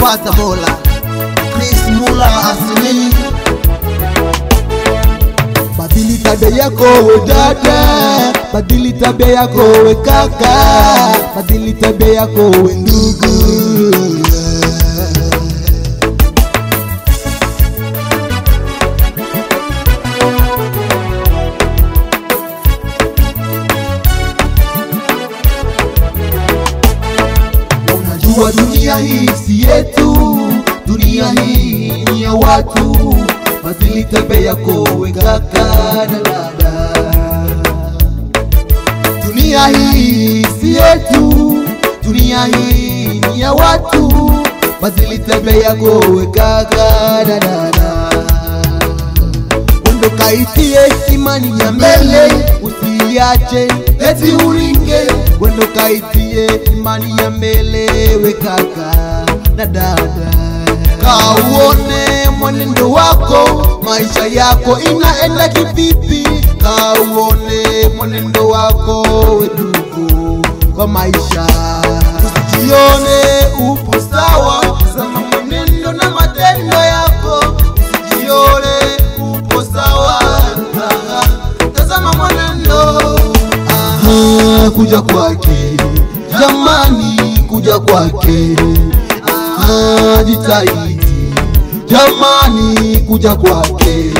kupata bora. Chris Mula asili Badili tabia yako we dada, badili tabia yako we kaka, badili tabia yako we ndugu. Unajua dunia hii si yetu, dunia hii ni ya watu. Badili tabia yako we kaka na dada. Dunia hii si yetu, dunia hii ni ya watu. Badili tabia yako we kaka na dada. Wendo kaitie imani ya mbele, usiache eti uringe. Wendo kaitie imani ya mbele, we kaka na dada. Kauone mwenendo wako, maisha yako inaenda kivipi? Kauone mwenendo wako, we ndugu kwa maisha. Usijione upo sawa, tazama mwenendo na matendo yako. Usijione upo sawa, tazama mwenendo. Aha, kuja kwake jamani, kuja kwake Aha, jitahidi jamani, kuja kwake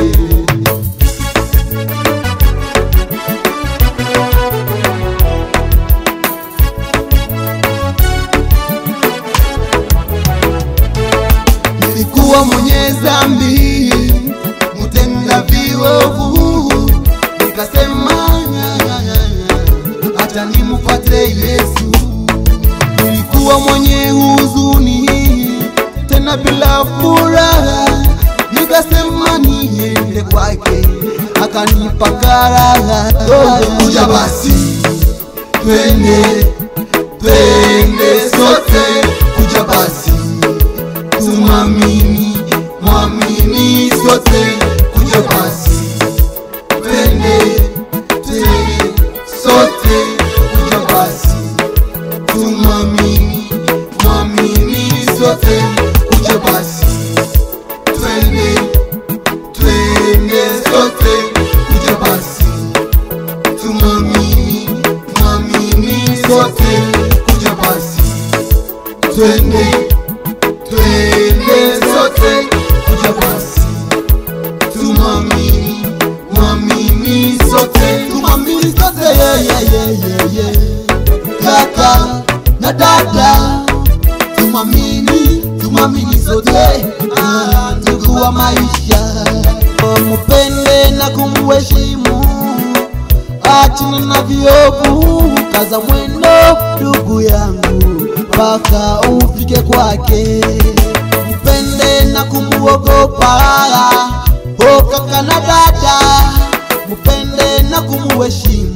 nilikuwa mwenye dhambi, mtenda viovu, nikasema hata nimfuate Yesu. Nilikuwa mwenye huzuni, tena bila furaha, nikasema niende kwake, akanipa karaha. Kuja basi, twende twende sote, kuja basi tumamini mwamini sote kuja basi twende twende sote kuja basi tumamini mwamini sote kuja basi twende twende sote kuja basi tumamini mwamini sote kuja basi twende twende sote kuja basi tumamini mwamini sote tumamini sote yeah, yeah, yeah, yeah, yeah. kaka na dada tumamini tumamini sote ah, ndugu wa maisha mupende na kumuheshimu achana na viovu kaza mwendo ndugu yangu mpaka ufike kwake mpende na kumuogopa o kaka na dada mpende na kumuheshimu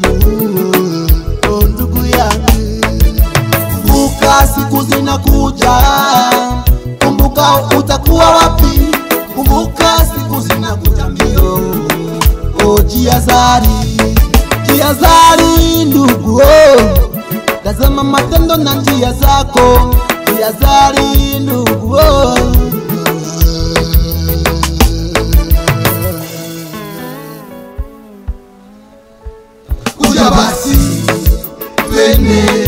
o ndugu yangu kumbuka siku zinakuja kumbuka utakuwa wapi kumbuka siku zinakuja mbio o jiazari jiazari ndugu oh. tazama matendo na njia zako jiazari ndugu oh. kuja basi twende